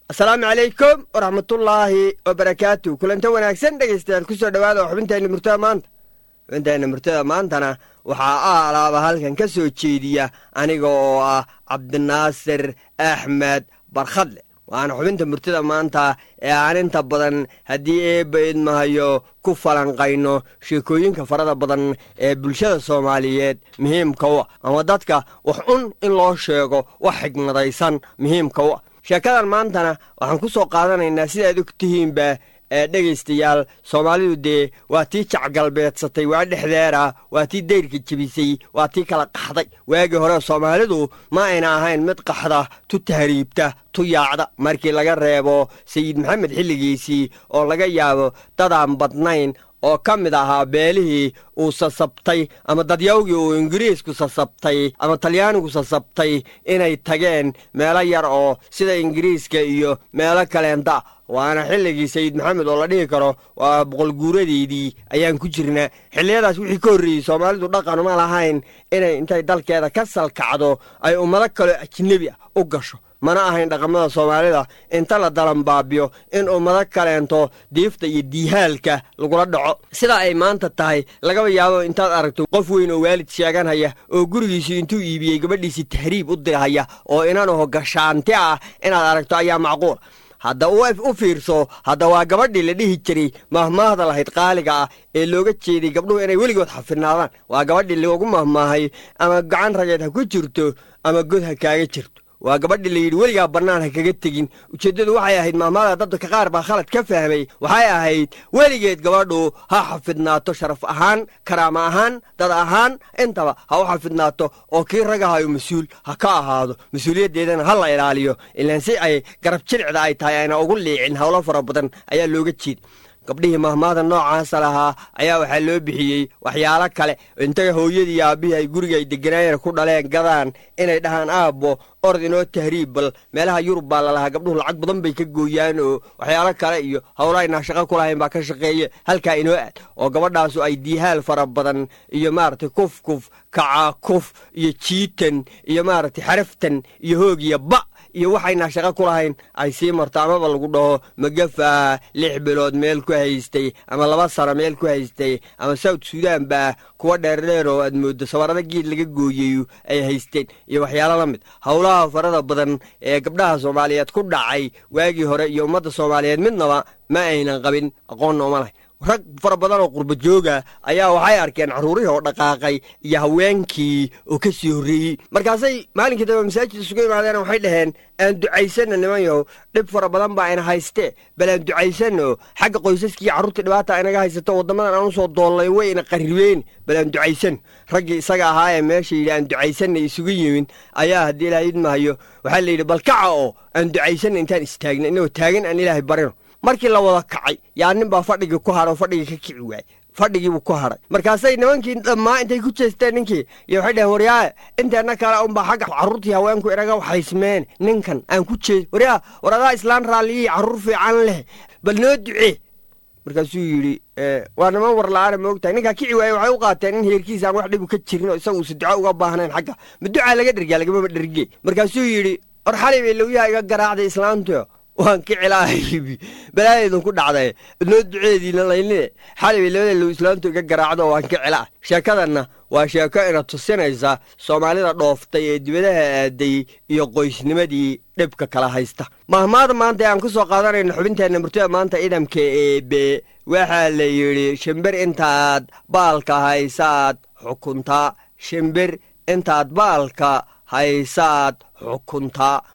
asalaamu calaykum waraxmatullaahi wabarakaatu kulanta wanaagsan dhegaystayaal ku soo dhowaada oo xubinteenna murtada maanta xubinteenna murtada maantana waxaa a alaaba halkan ka soo jeediya aniga oo ah cabdinaasir axmed barkhadle waana xubinta murtada maanta ee aan inta badan haddii eebba idmahayo ku falanqayno sheekooyinka farada badan ee bulshada soomaaliyeed muhiimka u ah ama dadka wax un in loo sheego wax xigmadaysan muhiimka u ah sheekadan maantana waxaan ku soo qaadanaynaa sidaad og tihiinba ee dhegaystayaal soomaalidu dee waa tii jacgalbeedsatay waa dhexdeera waa tii dayrka jebisay waa tii kala qaxday waagii hore soomaalidu ma ayna ahayn mid qaxda tu tahriibta tu yaacda markii laga reebo sayid maxamed xilligiisii oo laga yaabo dadaan badnayn oo ka mid ahaa beelihii uu sasabtay ama dadyawgii uu ingiriisku sasabtay ama talyaanigu sasabtay inay tageen meelo yar oo sida ingiriiska iyo meelo kaleenta waana xilligii sayid maxamed oo la dhihi karo waa boqolguuradeydii ayaan ku jirnaa xilliyadaas wixii ka horreeyey soomaalidu dhaqan ma lahayn inay intay dalkeeda ka salkacdo ay ummado kaloo ajnebi ah u gasho mana ahayn dhaqamada soomaalida inta la dalanbaabiyo in ummado kaleento diifta iyo diihaalka lagula dhaco sidaa ay maanta tahay lagaba yaabo intaad aragto qof weyn oo waalid sheeganhaya oo gurigiisii intuu iibiyey gabadhiisii tahriib u dirhaya oo inanaho gashaanti ah inaad aragto ayaa macquul hadda u fiirso hadda waa gabadhii la dhihi jiray mahmaahda lahayd qaaliga ah ee looga jeeday gabdhuhu inay weligood xafidnaadaan waa gabadhii loogu mahmaahay ama gacan rageed ha ku jirto ama god ha kaaga jirto waa gabadhii la yidhi weligaa bannaan ha kaga tegin ujeeddadu waxay ahayd maahmaada dadka qaar baa khalad ka fahmay waxay ahayd weligeed gabadhu ha xafidnaato sharaf ahaan karaama ahaan dad ahaan intaba ha u xafidnaato oo kii ragahayo mas-uul ha ka ahaado mas-uuliyaddeedana ha la ilaaliyo ilaan si ay garab jilicda ay tahay ayna ugu liicin howlo fara badan ayaa looga jeeda gabdhihii mahmaada noocaasa lahaa ayaa waxaa loo bixiyey waxyaalo kale intay hooyadii aabbihii ay guriga ay deganaayeen ku dhaleen gadaan inay dhahaan aabbo orod inoo tahriib bal meelaha yurub baa lalahaa gabdhuhu lacag badan bay ka gooyaan oo waxyaalo kale iyo howla aynaa shaqo ku lahayn baa ka shaqeeye halkaa inoo aad oo gabadhaasu ay diihaal fara badan iyo maaragtay kuf kuf kaca kuf iyo jiitan iyo maaragtay xaraftan iyo hoog iyo ba iyo waxaynaa shaqo ku lahayn ay sii marto amaba lagu dhaho magafa lix bilood meel ku haystay ama laba sano meel ku haystay ama south sudan baa kuwa dheerdheer oo aad mooddo sawarada geed laga gooyeyo ay haysteen iyo waxyaalo la mid howlaha farada badan ee gabdhaha soomaaliyeed ku dhacay waagii hore iyo ummadda soomaaliyeed midnaba ma aynan qabin aqoonna uma lahayn rag fara badan oo qurba jooga ayaa waxay arkeen carruurihii oo dhaqaaqay iyo haweenkii oo ka sii horreeyey markaasay maalinkii dambe masaajid isugu imaadeen waxay dhaheen aan ducaysanno nimanyahow dhib fara badan baa ina haystee bal aan ducaysanno xagga qoysaskii carruurtii dhibaata inaga haysato waddamadan aan u soo doollay way ina qarribeen bal aan ducaysanno raggii isaga ahaa ee meesha yidhi aan ducaysanna isugu yimin ayaa haddii ilaahay idmahayo waxaa la yidhi bal kaca oo aan ducaysanna intaan istaagna inagoo taagan aan ilaahay barino markii la wada kacay yaa nin baa fadhigii ku hadha oo fadhigii ka kici waayey fadhigiibuu ku hadhay markaasay nimankii dhammaa intay ku jeesteen ninkii iyo waxay dhaheen waryaae inteenna kale unbaa xagga carruurtii haweenku inaga waxaysmeen ninkan aan ku jeed waryaa war adaa islaan raalliyii carruur fiican leh bal noo ducee markaasuu yidhi waa niman war la-aana moogtahay ninkaa kici waaye waxay u qaateen in heerkiisa aan wax dhibu ka jirin oo isaga uusa duco uga baahnayn xagga ma ducaa laga dhergaa lagamama dherge markaasuu yidhi war xalay bay lowyaha iga garaacday islaantuyo waan kici lahay balaayaydun ku dhacday noo duceediina laynine xalay bay labada low islaantu iga garaacdo waan kici laah sheekadanna waa sheeko ina tusinaysa soomaalida dhooftay ee dibadaha aaday iyo qoysnimadii dhibka kala haysta mahmaada maanta ee aan ku soo qaadanayno xubinteenna murtida maanta idamka eebe waxaa la yidhi shimbir intaad baalka haysaad xukuntaa shimbir intaad baalka haysaad xukuntaa